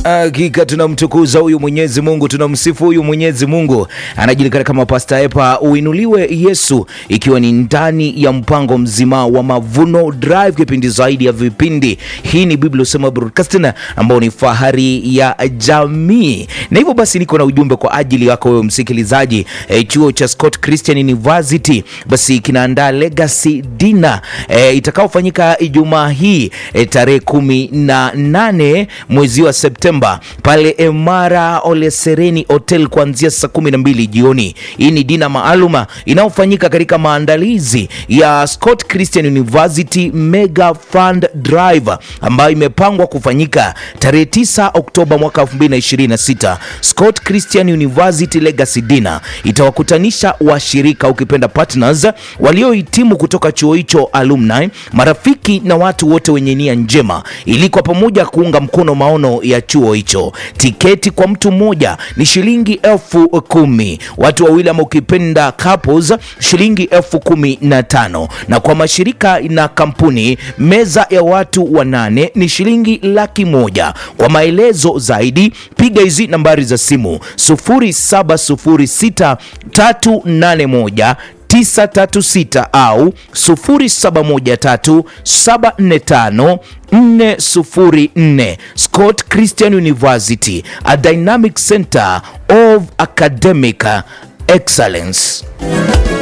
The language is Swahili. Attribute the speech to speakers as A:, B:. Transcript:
A: Hakika tunamtukuza huyu Mwenyezi Mungu, tunamsifu huyu Mwenyezi Mungu. Anajulikana kama Pastor Epa. Uinuliwe Yesu, ikiwa ni ndani ya mpango mzima wa Mavuno Drive, kipindi zaidi ya vipindi. Hii ni Biblia Usema Broadcasting, ambao ni fahari ya jamii, na hivyo basi niko na ujumbe kwa ajili yako wewe msikilizaji. E, chuo cha Scott Christian University basi kinaandaa Legacy Dinner e, itakaofanyika Ijumaa hii e, tarehe kumi na nane mwezi wa Septemba pale Emara Olesereni Hotel kuanzia saa kumi na mbili jioni. Hii ni dina maaluma inayofanyika katika maandalizi ya Scott Christian University Mega Fund Drive ambayo imepangwa kufanyika tarehe 9 Oktoba mwaka 2026. Scott Christian University Legacy Dinner itawakutanisha washirika, ukipenda partners, waliohitimu kutoka chuo hicho, alumni, marafiki na watu wote wenye nia njema, ili kwa pamoja kuunga mkono maono ya chuo hicho. Tiketi kwa mtu mmoja ni shilingi elfu kumi, watu wawili ama ukipenda couples shilingi elfu kumi na tano, na kwa mashirika na kampuni meza ya watu wanane ni shilingi laki moja. Kwa maelezo zaidi piga hizi nambari za simu 0706 381 936 au 0713 745 404. Scott Christian University, a dynamic center of academic excellence.